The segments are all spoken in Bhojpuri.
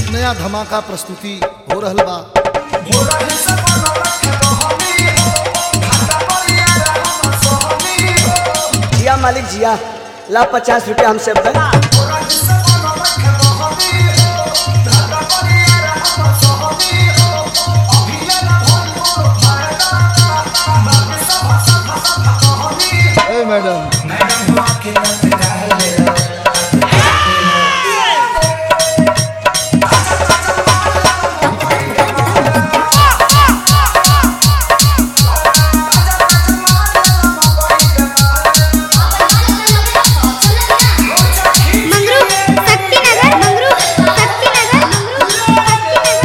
नया धमाका प्रस्तुति हो रहल बा जिया मालिक जिया ला पचास रुपया हमसे बे। ए मैडम मंगरू शक्तिनगर मंगरू शक्तिनगर मंगरू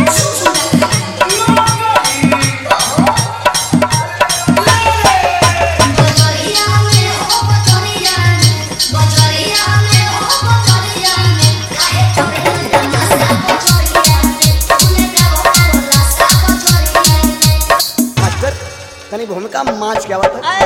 मास्टर तनी भूमिका माच क्या बात है